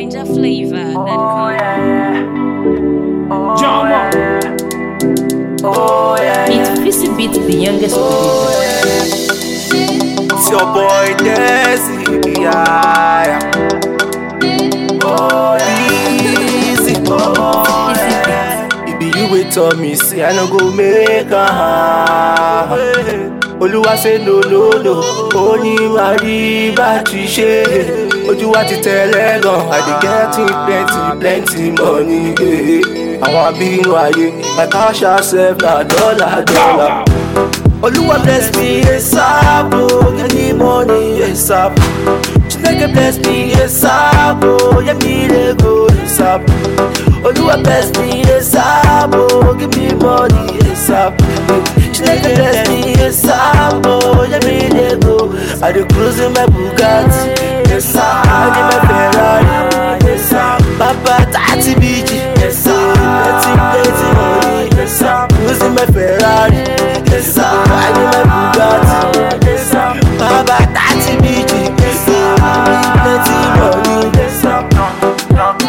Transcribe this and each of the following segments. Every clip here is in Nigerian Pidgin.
Ninja flavor. Oh yeah. Oh, Jama. yeah. Oh yeah. It's Fizzy Beat, the youngest producer. It's your boy Desi. Yeah. Oh yeah. Easy. Oh yeah. It be you wait on me, say I no go make a Olúwa say no no no, ó ní wá rí bá ti ṣe. Ojú wa ti tẹ̀lé gan, I dey getting plenty plenty money. eh. Àwọn abínú ayé, my cash sef na dollar dollar. Olúwa bless me ASAP, oh, get me money ASAP. Chineke bless me ASAP, oh, get me Lego ASAP. Olúwa bless me ASAP, oh, give me money ASAP. Chineke bless me ASAP, oh, get me Lego. I dey cruise in my Bugatti ASAP, I dey my Ferrari ASAP. Papa tati biji ASAP, plenty plenty money ASAP. Cruising my Ferrari ASAP, I dey my Bugatti ASAP. Papa tati biji ASAP, plenty money ASAP.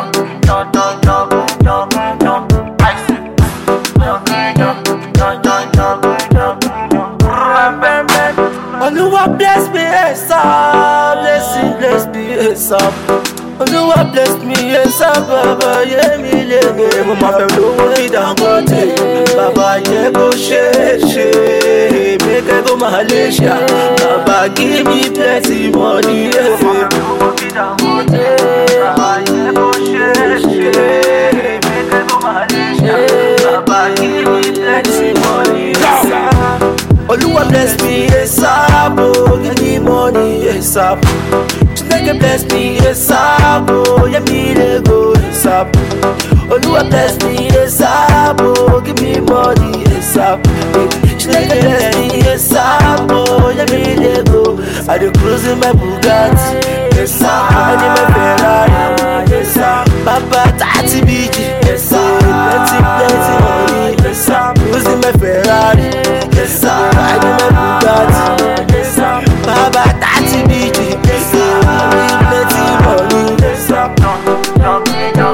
Olúwa bless me ASAP, blessing bless me ASAP. Olúwa bless me ASAP, bàbá yé mi lége. Mo máa fẹ́ lówó bí Dangote, bàbá yẹ kó ṣe é ṣe. Mẹ́kẹ́ kó máa lè ṣá, bàbá give me plenty money. Mo máa fẹ́ lówó bí Dangote, bàbá yẹ kó ṣe é ṣe. Mẹ́kẹ́ kó máa lè ṣá, bàbá give me plenty money. Olúwa bless me ASAP, oh, give me money ASAP. Chineke bless me ASAP, oh, yeah me Lego ASAP. Olúwa bless me ASAP, oh, give me money ASAP. Chineke bless me ASAP, oh, yeah me Lego. I dey cruise in my Bugatti ASAP, I dey my Ferrari ASAP. Papa tati biji ASAP, plenty plenty money ASAP. Cruising my Ferrari ASAP, I dey my Bugatti ASAP. Baba tati biji ASAP, plenty money ASAP.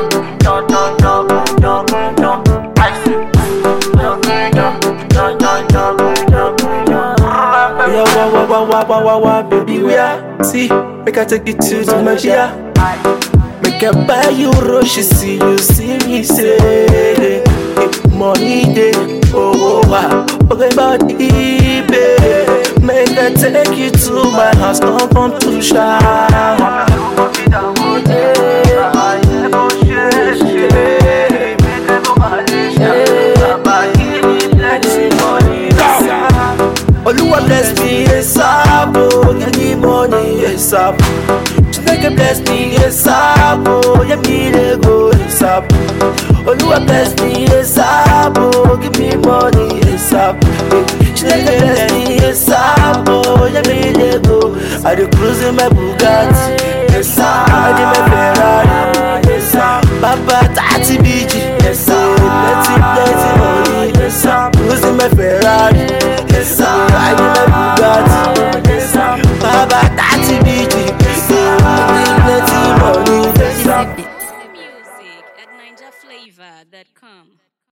Yeah, wah, wah, wah, wah, wah, wah, wah, baby, we are. See, make I take you to the Magia. Make I buy you rush, see you, see me say. eh, Money day, oh, oh, wow. Okay, about eBay. Make I take you to my house, come, come to shower. Olúwa bless me ASAP, oh, give me money ASAP. Chineke bless me ASAP, oh, yeah me Lego ASAP. Olúwa bless me ASAP, oh, give me money ASAP. Chineke bless me ASAP, oh, yeah me Lego. I dey cruise in my Bugatti ASAP, I dey my Ferrari ASAP. Papa tati biji ASAP, plenty plenty money ASAP. Cruising my Ferrari ASAP, I dey my